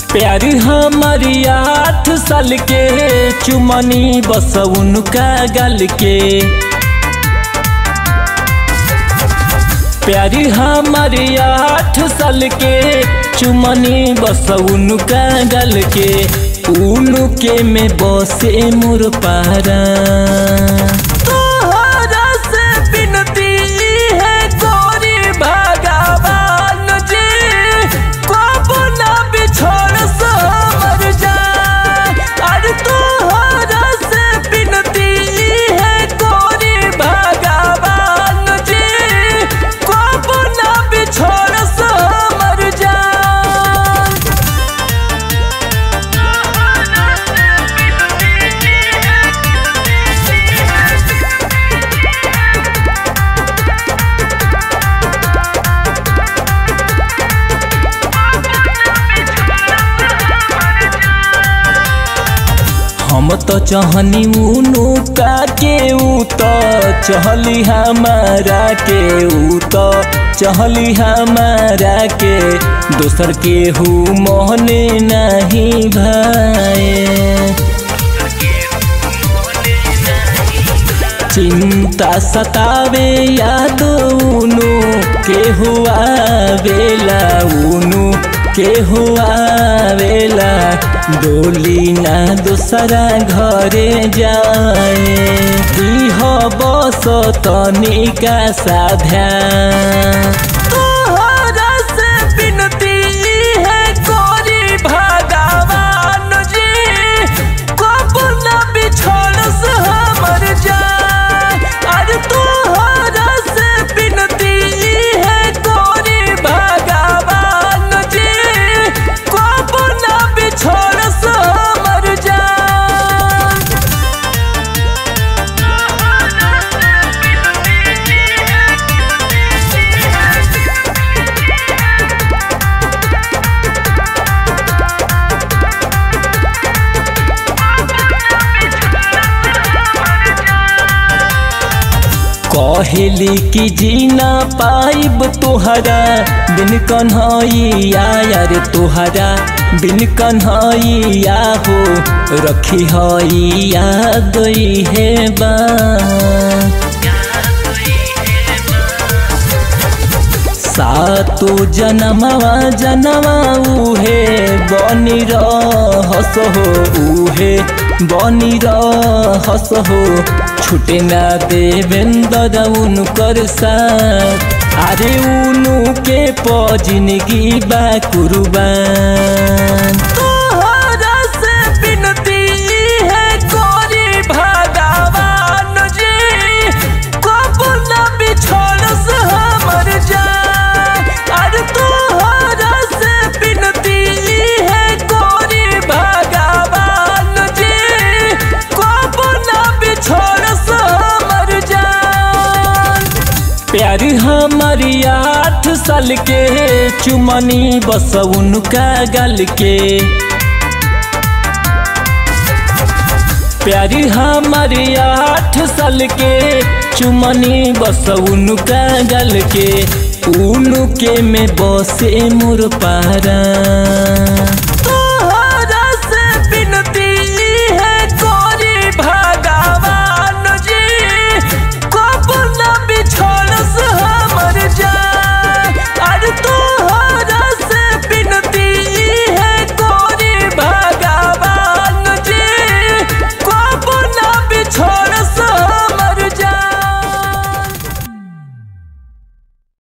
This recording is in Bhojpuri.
प्यार हमारी आठ साल के चुमनी बस उनका गल के प्यार हमारी आठ साल के चुमनी बस उनका गल के उनके में बसे मोर पारा तोहरा से बिनती है गोरी भगवान जी कब ना बिछोड़ समर जा अरे तोहरा से बिनती है गोरी भगवान जी कब ना बिछोड़ समर जा हम तो चहनी उनु का के ऊ तो चहली हमारा के ऊ तो चहली हमारा के दोसर के हु मोहने नहीं भाए चिंता सतावे याद उनु के हुआ बेला उनु के हुआ बेला डोली ना दूसरा घरे जाए दीह बस तनिका साध्या तोहरा से बिनती है गोरी भगवान जी कब ना बिछोड़ से हमर जा अरे तोहरा से बिनती है गोरी भगवान जी कब ना बिछोड़ से हमर जा कहली कि जीना पाइब तोहरा बिन कन्हैया यार तोहरा बिन कन्हैया हो रखी हैया गई है बा सातो जनमवा जनवा उहे बनी रहस हो उहे बनी रहस हो छुटे ना देवेंद्र उनकर साथ अरे उनु के पजिनगी बा कुर्बान तोहरा से बिनती है गोरी भगवान जी कब ना बिछोड़ से हमर जा अरे तोहरा से बिनती है गोरी भगवान जी कब ना बिछोड़ से हमर जा प्यार हमारी आठ साल के चुमनी बस उनका गल के प्यार हमारी आठ साल के चुमनी बस उनका गल के उनके में बसे मोर पारा